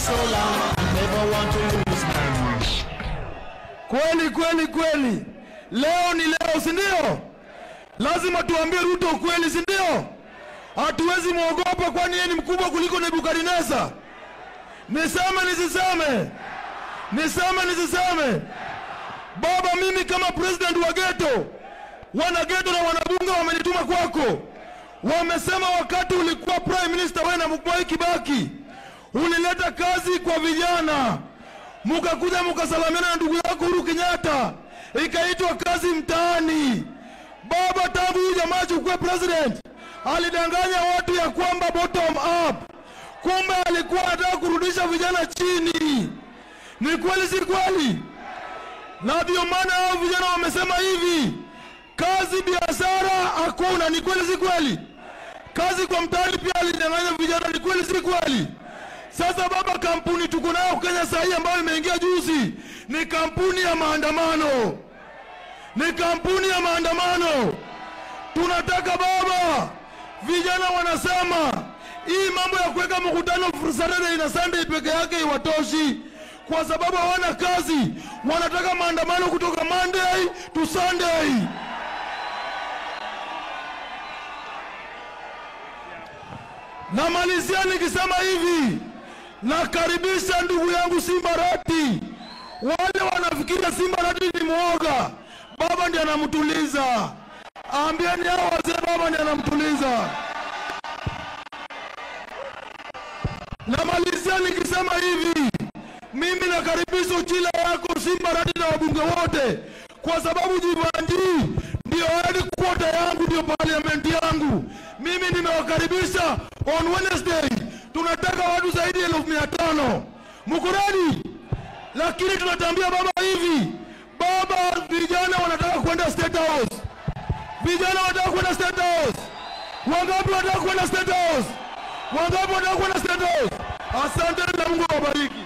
so long, I never want to lose my mind. Kweli kweli kweli, leo ni leo, si ndio? Lazima tuambie Ruto ukweli, si ndio? Hatuwezi mwogopa, kwani yeye ni mkubwa kuliko Nebukadneza. Niseme nisiseme? Niseme nisiseme? Baba, mimi kama president wa geto, wana geto na wanabunge wamenituma kwako, wamesema wakati ulikuwa prime minister wewe na Mwai Kibaki ulileta kazi kwa vijana, mukakuja mukasalamiana na ndugu yako Uhuru Kenyatta, ikaitwa kazi mtaani. Baba, tangu huyu jamaa chukue president, alidanganya watu ya kwamba bottom up, kumbe alikuwa anataka kurudisha vijana chini. Ni kweli si kweli? na ndio maana hao vijana wamesema hivi, kazi biashara hakuna. Ni kweli si kweli? Kazi kwa mtaani pia alidanganya vijana. Ni kweli si kweli? Sasa baba, kampuni tuko nayo Kenya saa hii ambayo imeingia juzi ni kampuni ya maandamano, ni kampuni ya maandamano. Tunataka baba, vijana wanasema hii mambo ya kuweka mkutano Saturday na Sunday peke yake iwatoshi, kwa sababu hawana kazi. Wanataka maandamano kutoka Monday to Sunday. Namalizia nikisema hivi, nakaribisha ndugu yangu Simba Rati. Wale wanafikiria Simba Rati ni mwoga, baba ndiye anamtuliza. Ambieni hao wazee, baba ndiye anamtuliza. Namalizia nikisema hivi, mimi nakaribisha uchila yako Simba Rati na wabunge wote, kwa sababu Jivanji ndio headquarter yangu, ndio parliament yangu. Mimi nimewakaribisha on Wednesday, tunataka watu zaidi ya elfu mia tano. Mko ready? Lakini tunatambia baba hivi, baba, vijana wanataka kwenda State House, vijana wanataka kwenda State House. Wangapi wanataka kwenda State House? Wangapi wanataka kwenda State House? Asante na Mungu awabariki.